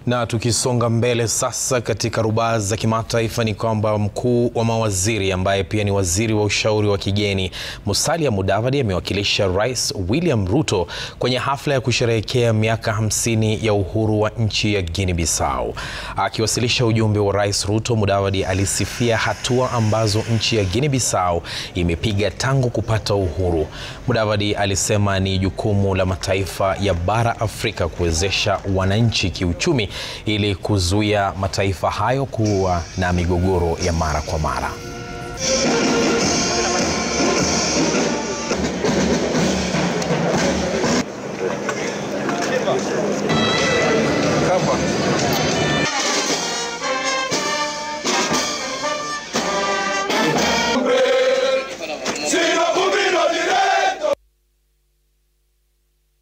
Na tukisonga mbele sasa katika rubaa za kimataifa ni kwamba mkuu wa mawaziri ambaye pia ni waziri wa ushauri wa kigeni Musalia Mudavadi amewakilisha Rais William Ruto kwenye hafla ya kusherehekea miaka hamsini ya uhuru wa nchi ya Guinea Bissau. Akiwasilisha ujumbe wa Rais Ruto, Mudavadi alisifia hatua ambazo nchi ya Guinea Bissau imepiga tangu kupata uhuru. Mudavadi alisema ni jukumu la mataifa ya bara Afrika kuwezesha wananchi kiuchumi ili kuzuia mataifa hayo kuwa na migogoro ya mara kwa mara.